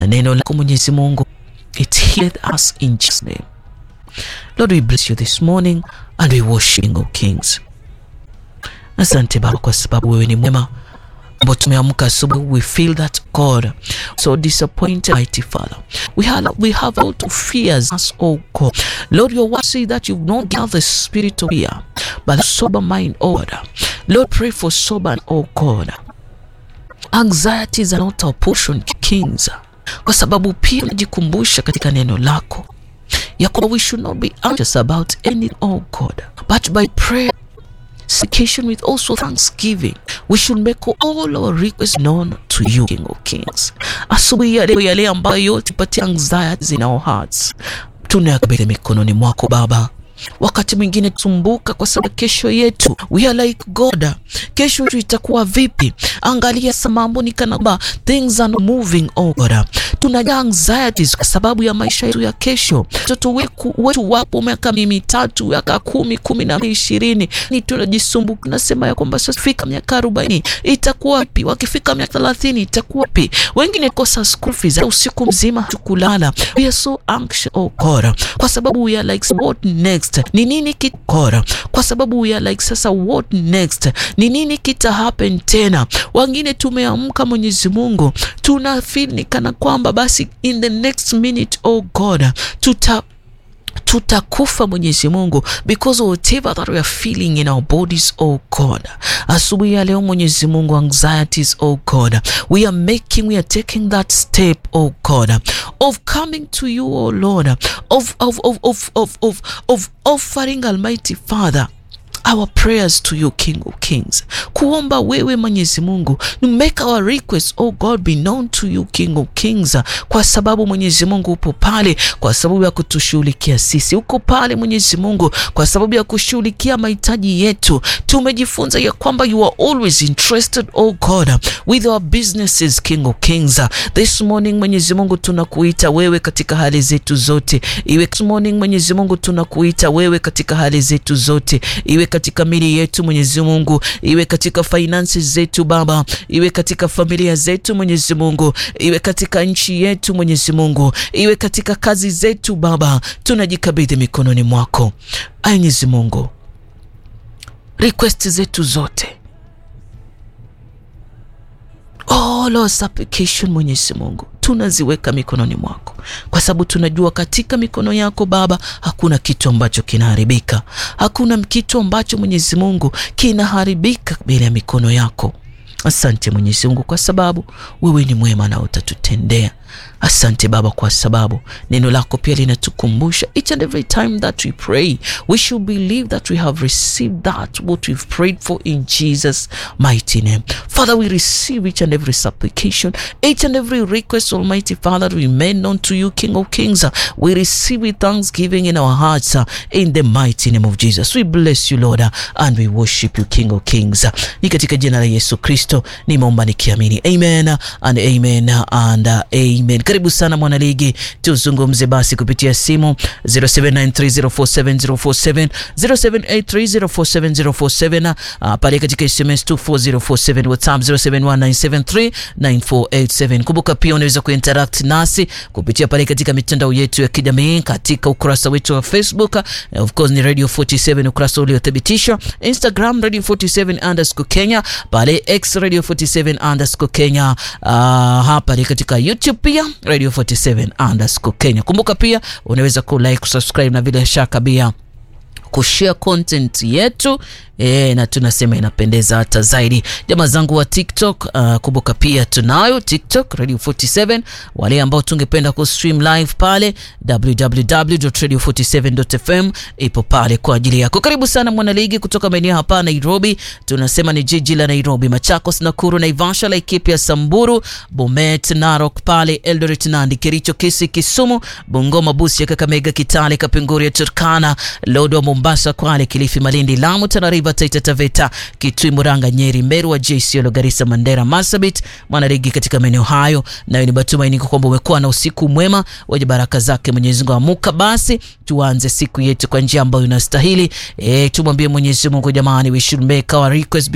na neno lako Mwenyezi Mungu it healed us in Jesus name. Lord, we bless you this morning and we worship King of Kings. Asante Baba kwa sababu wewe ni mwema ambao tumeamka asubuhi, we feel that God so disappointed, mighty Father. We have we have all to fears us, oh God. Lord, your word say that you've not given us the spirit of fear, but a sober mind, oh God. Lord, pray for sober, oh God. Anxieties are not our portion, kings, kwa sababu pia unajikumbusha katika neno lako ya kwamba we should not be anxious about anything, oh God, but by prayer supplication with also thanksgiving we should make all our requests known to you King of Kings. Asubuhi ya leo yale ambayo yote patia anxieties in our hearts tunayakabidhi mikononi mwako Baba. Wakati mwingine tusumbuka kwa sababu kesho yetu, we are like God, kesho yetu itakuwa vipi? Angalia sa mambo ni kana kwamba things are not moving oh God. Tunajaa anxieties kwa sababu ya maisha yetu ya kesho. Watoto wetu wapo miaka mitatu, miaka kumi, kumi na ishirini, ni tunajisumbuka, nasema ya kwamba sasa fika miaka arobaini itakuwa wapi? Wakifika miaka thelathini itakuwa wapi? Wengine kosa school fees, usiku mzima hatukulala. We are so anxious oh God, kwa sababu we are like what next ni nini kitakora, kwa sababu we are like sasa, what next? Ni nini kita happen tena? Wengine tumeamka, Mwenyezi Mungu, tuna feel ni kana kwamba basi in the next minute, oh God, tuta tutakufa Mwenyezi Mungu, because whatever that we are feeling in our bodies oh God. Asubuhi ya leo Mwenyezi Mungu, anxieties oh God, we are making, we are taking that step oh God of coming to you oh Lord, of, of, of, of, of, of, of offering Almighty Father our prayers to you King of Kings, kuomba wewe Mwenyezi Mungu, make our request oh God be known to you King of Kings, kwa sababu Mwenyezi Mungu upo pale kwa sababu ya kutushughulikia sisi, uko pale Mwenyezi Mungu kwa sababu ya kushughulikia mahitaji yetu. Tumejifunza ya kwamba you are always interested oh God with our businesses King of Kings. This morning Mwenyezi Mungu tunakuita wewe katika hali zetu zote, iwe this morning Mwenyezi Mungu tunakuita wewe katika hali zetu zote, iwe katika mili yetu Mwenyezi Mungu, iwe katika finances zetu Baba, iwe katika familia zetu Mwenyezi Mungu, iwe katika nchi yetu Mwenyezi Mungu, iwe katika kazi zetu Baba, tunajikabidhi mikononi mwako Mwenyezi Mungu, request zetu zote all our supplication Mwenyezi Mungu tunaziweka mikononi mwako, kwa sababu tunajua katika mikono yako Baba hakuna kitu ambacho kinaharibika, hakuna kitu ambacho Mwenyezi Mungu kinaharibika mbele ya mikono yako. Asante Mwenyezi Mungu kwa sababu wewe ni mwema na utatutendea. Asante Baba kwa sababu neno lako pia linatukumbusha each and every time that we pray we should believe that we have received that what we've prayed for in Jesus mighty name. Father, we receive each and every supplication, each and every request, Almighty Father, we made known to you, King of Kings. We receive with thanksgiving in our hearts in the mighty name of Jesus. We bless you Lord and we worship you, King of Kings. Ni katika jina la Yesu Kristo nimeomba nikiamini, amen and amen and amen. Karibu sana mwanaligi, tuzungumze basi kupitia simu 0793047047 0783047047 uh, pale katika SMS 24047 WhatsApp 0719739487. Kumbuka pia unaweza kuinteract nasi kupitia pale katika mitandao yetu ya kijamii katika ukurasa wetu wa Facebook, uh, of course ni Radio 47 ukurasa uliothibitishwa, Instagram Radio 47 underscore Kenya, pale X Radio 47 underscore Kenya, uh, hapa katika YouTube pia Radio 47 underscore Kenya. Kumbuka pia unaweza ku like, kusubscribe na bila shaka pia kushare content yetu e, na tunasema inapendeza hata zaidi. Jamaa zangu wa TikTok, uh, kumbuka pia tunayo TikTok Radio 47. Wale ambao tungependa ku stream live pale www.radio47.fm ipo pale kwa ajili yako. Karibu sana mwanaligi kutoka maeneo hapa Nairobi, tunasema ni jiji la Nairobi, Machakos, Nakuru, Naivasha, Laikipia, Samburu, Bomet, Narok pale Eldoret, Nandi, Kericho, Kisii, Kisumu, Bungoma, Busia, Kakamega, Kitale, Kapenguria, Turkana, Lodwar, Mombasa, Kwale, Kilifi, Malindi, Lamu, Tana River, Taita Taveta, Kitui, Muranga, Nyeri, Meru, Wajir, Isiolo, Garissa, Mandera, Marsabit, mwanaligi katika maeneo hayo. Nayo ni matumaini kwamba umekuwa na usiku mwema wenye baraka zake Mwenyezi Mungu. Amuka basi tuanze siku yetu kwa njia ambayo inastahili. E, tumwambie Mwenyezi Mungu jamani, we should make our request